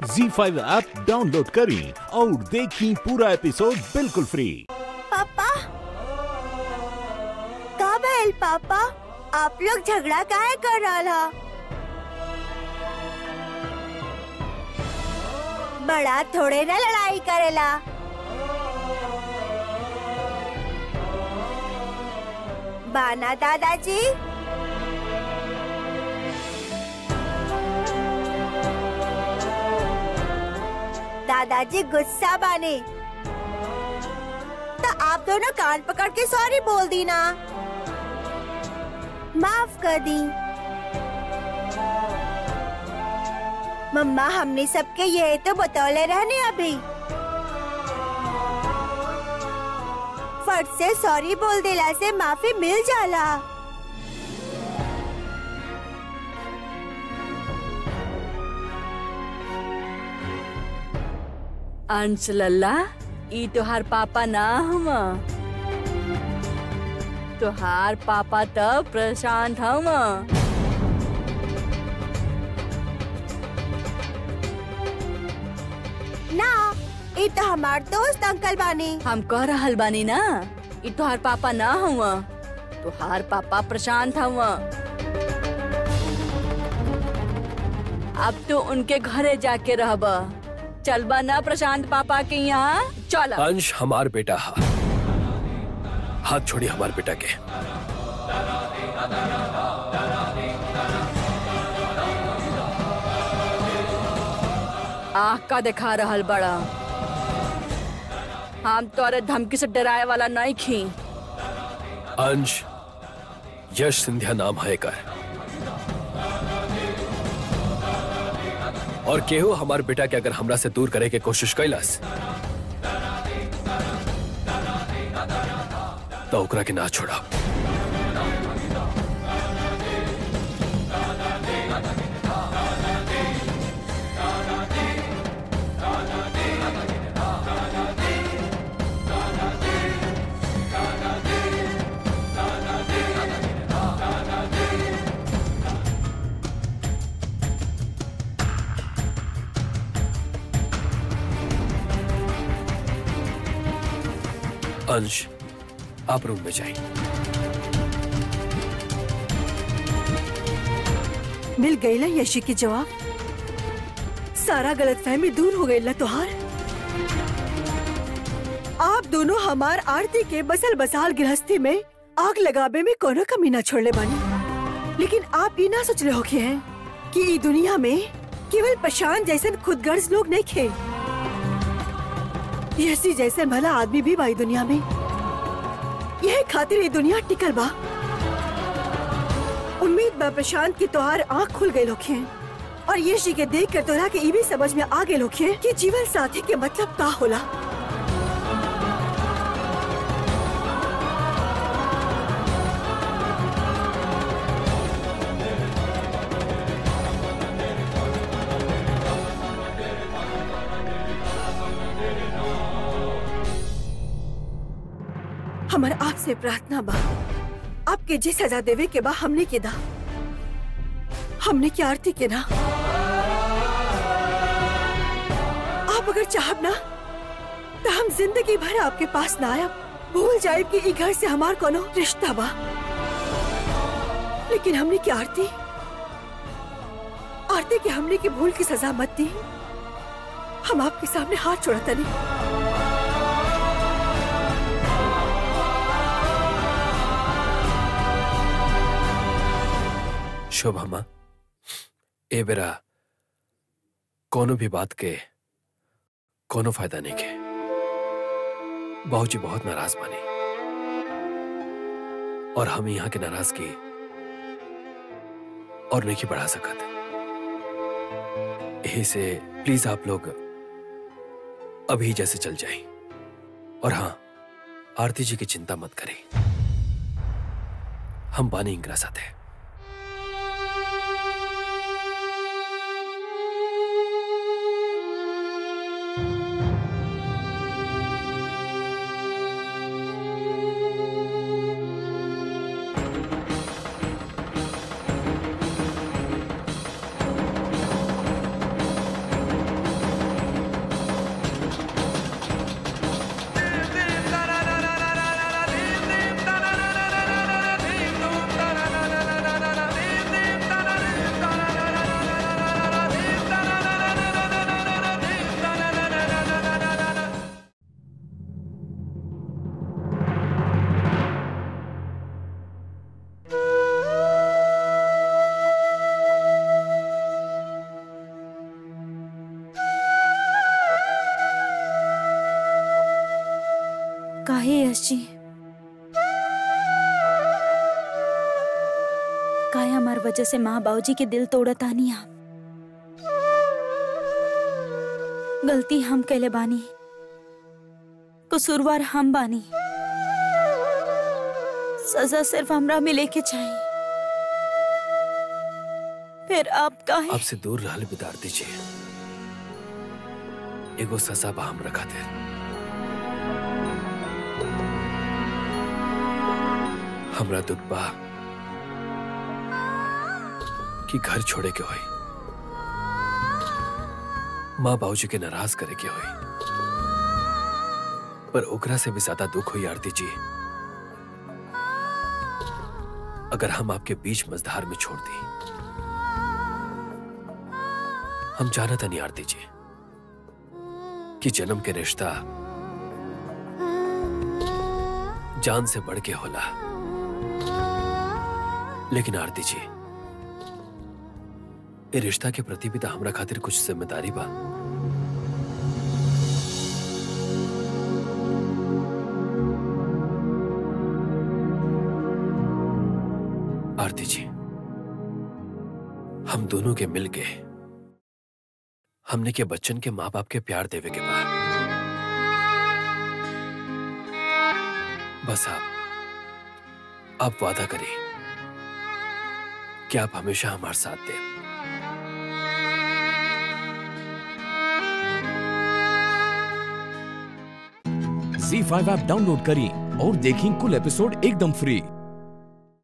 जी five app download करें और देखें पूरा एपिसोड बिल्कुल फ्री पापा का भइल पापा आप लोग झगड़ा काहे कर रहा बड़ा थोड़े ना लड़ाई करेला बाना दादाजी दादाजी गुस्सा बाने तो आप दोनों कान पकड़ के सॉरी बोल दी ना माफ कर दी मम्मा हमने सबके ये तो बतौले रहने अभी फट से सॉरी बोल दिला से माफी मिल जाला अंश लल्ला ई तोहार पापा ना हम तोहार पापा तो प्रशांत हम ना ये तो हमार दोस्त अंकल बानी हम कह रहल बानी ना ई तोहार पापा ना हम तोहार पापा प्रशांत हम अब तो उनके घरे जाके रहब चलबा ना प्रशांत पापा के यहाँ चल अंश हमार बेटा हा हाथ छोड़ी हमार बेटा के आँख का दिखा रहल बड़ा हम तोरे धमकी से डराए वाला नहीं खी अंश यश सिंधिया नाम है कर और केहू हमार बेटा के अगर हमरा से दूर करे के कोशिश कैलस तो ओकरा के ना छोड़ा अंश आप रूम में जाइए मिल गई ला यशी के जवाब सारा गलत फहमी दूर हो गई ला तोहार आप दोनों हमार आरती के बसल बसाल गृहस्थी में आग लगाबे में कोनो कमी ना छोड़ले बानी लेकिन आप ये ना सोच रहे होके हैं कि ई दुनिया में केवल प्रशांत जैसन खुदगर्ज लोग नहीं खे यशी जैसन भला आदमी भी बाई दुनिया में यह खातिर ये दुनिया टिकल बा उम्मीद बा प्रशांत की तोहार आँख खुल गए लोग हैं और ये शी के देख कर तोरा के ई भी समझ में आ गए लोग हैं कि जीवन साथी के मतलब का होला हमार आपसे प्रार्थना बा आपके जे सजा देवे के बा हमने के दा हमने की आरती के ना आप अगर चाहब ना तो हम जिंदगी भर आपके पास ना आयब भूल जाए कि ई घर से हमार कोनो रिश्ता बा लेकिन हमने की आरती आरती के हमने की भूल की सजा मत दी हम आपके सामने हाथ छोड़ता नहीं शोभा माँ ए बेरा कोनो भी बात के कोनो फायदा नहीं के बहू जी बहुत नाराज बने और हम यहाँ के नाराजगी और नहीं बढ़ा सकत यही से प्लीज आप लोग अभी जैसे चल जाएं और हाँ आरती जी की चिंता मत करें हम बानी इंगरा साथ हैं काहे यश जी काहे हमार वजह से माँ बाबूजी के दिल तोड़त आनी आप गलती हम कैले बानी कसूरवार हम बानी सजा सिर्फ हमरा मिले के चाहिए फिर आप काहे आपसे दूर रहल बितार दीजिए एगो सजा बा हमरा खातिर हमरा दुख बा कि घर छोड़े के होई माँ बाबूजी के नाराज करे के होई पर ओकरा से भी ज्यादा दुख हुई आरती जी अगर हम आपके बीच मझधार में छोड़ दी हम जाना था नहीं आरती जी कि जन्म के रिश्ता जान से बढ़ के होला लेकिन आरती जी ये रिश्ता के प्रति भी तो हमरा खातिर कुछ जिम्मेदारी बा आरती जी हम दोनों के मिल के हमने के बच्चन के माँ बाप के प्यार देवे के बाद बस आप आप वादा करिए कि आप हमेशा हमारे साथ दें झी फाइव ऐप डाउनलोड करें और देखें कुल एपिसोड एकदम फ्री